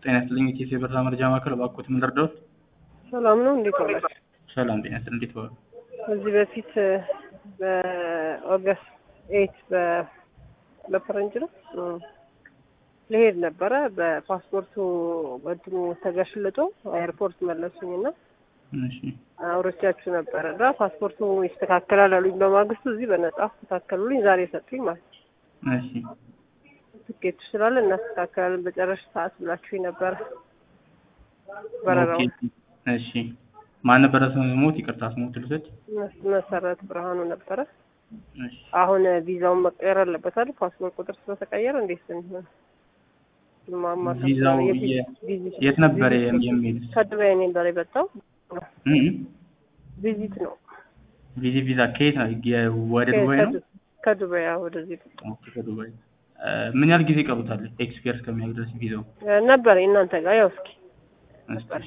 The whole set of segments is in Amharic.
ጤና ይስጥልኝ የኢትዮ የበረራ መረጃ ማዕከል እባክዎት ምን ልርዳዎት? ሰላም ነው። እንዴት ዋላችሁ? ሰላም ጤና ይስጥልኝ እንዴት ዋሉ? ከዚህ በፊት በኦገስት ኤይት በፈረንጅ ነው ልሄድ ነበረ። በፓስፖርቱ እንትኑ ተገሽልጦ ኤርፖርት መለሱኝና እሺ አውሮቻችሁ ነበረ እና ፓስፖርቱ ይስተካከላል አሉኝ። በማግስቱ እዚህ በነጻ አስተካከሉልኝ። ዛሬ ሰጡኝ ማለት ነው። እሺ ትኬቱ ስላለ እናስተካከላለን በጨረሽ ሰዓት ብላችሁ ነበረ በረራው ኦኬ፣ እሺ ማን ነበረ ስሞት? ይቅርታ ስሞት ልውሰድ። መሰረት ብርሃኑ ነበረ። እሺ አሁን ቪዛውን መቀየር አለበት አይደል? ፓስፖርት ቁጥር ስለተቀየረ እንዴት ነው የሚሆነው? ማማከር ቪዛው ስላለ የቪ- የ- ቪዚት- የት ነበረ ቪዚት የሚሄድ? ከዱባይ ነበር የመጣው እ ቪዚት ነው። ቪዚ ቪዛ ከየት ነው? የ- ወደ ዱባይ ነው? ከዱ- ከዱባይ አዎ፣ ወደዚህ ኦኬ ከዱባይ እ፣ ምን ያህል ጊዜ ይቀሩታል ኤክስፒየር እስከሚያደርግ ድረስ ቪዛው? እ፣ ነበር እናንተ ጋር ያው እስኪ እስኪ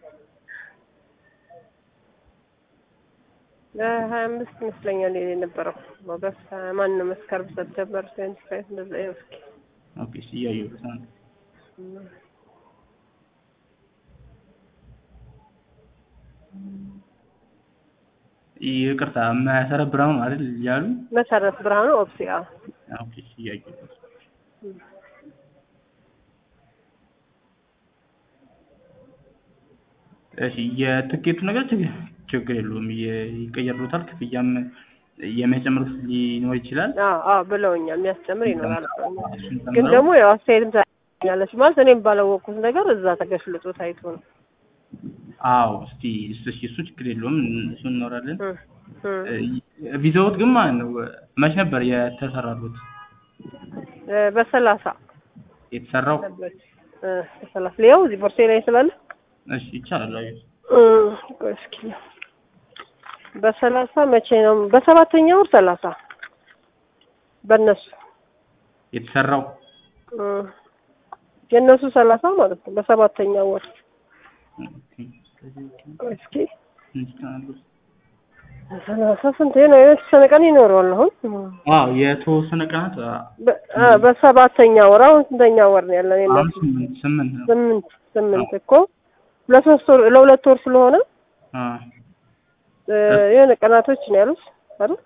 ሀያ አምስት ይመስለኛል የነበረው ኦገስት ማን ነው መስከረም ሰፕተምበር ትዌንቲ ፋይቭ እንደዛ ያው እስኪ ኦኬ እሺ እያየሁት ነው። ይቅርታ መሰረት ብርሃኑ አይደል ያሉ? መሰረት ብርሃኑ ኦፕሲያ ኦኬ እሺ እያየሁት ነው። እሺ የትኬቱ ነገር ችግር ችግር የለውም የ- ይቀየርሎታል። ክፍያም የሚያጨምሩት ሊኖር ይችላል። አዎ አዎ ብለውኛል። የሚያስጨምር ይኖራል ብለውኛል። እሱን ግን ጨምረው ደግሞ ያው አስተያየትም ታኛለች ማለት እኔም ባላወቅኩት ነገር እዛ ተገሽልጦ ታይቶ ነው። አዎ እስቲ እሱ እሺ እሱ ችግር የለውም እሱ እንኖራለን። እ፣ እ። ቪዛዎት ግን ማለት ነው መች ነበር የተሰራሉት? እ፣ በሰላሳ የተሰራው ነበረች እ፣ በሰላሳ ሊያው እዚህ ቦርሴ ላይ ስላለ እሺ ይቻላል። አይ እ፣ ቆይ እስኪ በሰላሳ መቼ ነው? በሰባተኛ ወር ሰላሳ በእነሱ የተሰራው እ፣ የእነሱ ሰላሳ ማለት ነው። በሰባተኛ ወር ቆይ እስኪ ሰላሳ ስንት ነው? የተወሰነ ቀን ይኖረዋል አሁን አዎ የተወሰነ ቀናት በ- አ፣ በሰባተኛ ወር አሁን ስንተኛ ወር ነው ያለን? አሁን የእነሱ ስምንት ስምንት ነው። ስምንት ስምንት እኮ ለሶስት ወር ለሁለት ወር ስለሆነ አ እ፣ የሆነ ቀናቶች ነው ያሉት አይደል?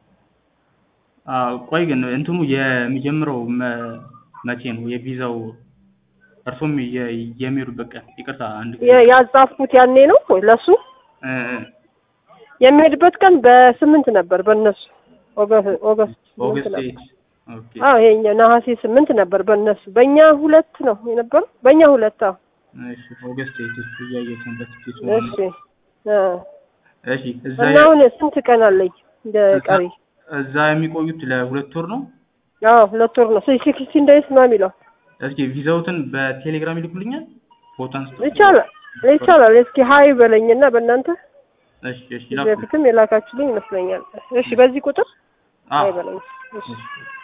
አዎ ቆይ ግን እንትኑ የሚጀምረው መ- መቼ ነው የቪዛው እርሶም የ- የሚሄዱበት ቀን? ይቅርታ አንድ ጊዜ የ- ያጻፍኩት ያኔ ነው ወይ ለሱ እ፣ እ፣ የሚሄድበት ቀን በስምንት ነበር በእነሱ ኦገ- ኦገስት ስምንት ኦገስት ነበር። ኤይት ኦኬ አዎ ይሄኛ ነሐሴ ስምንት ነበር በእነሱ በእኛ ሁለት ነው የነበረው በእኛ ሁለት አዎ እሺ ኦገስት ኤይት እሱ እያየሁት ነው በትኬቱ እሺ አ፣ እሺ እዛ እና አሁን ስንት ቀን አለኝ እንደ ቀሪ እዛ የሚቆዩት ለሁለት ወር ነው። አዎ ሁለት ወር ነው ሲክስቲን ዴይስ ነው የሚለው እስኪ ቪዛውትን በቴሌግራም ይልኩልኛል ፎቶ አንስቶ ይቻላል ይቻላል እስኪ ሀይ በለኝና በእናንተ እሺ እሺ ከዚህ ይላኩ በፊትም የላካችሁልኝ ይመስለኛል እሺ በዚህ ቁጥር አዎ ሀይ በለኝ እሺ እሺ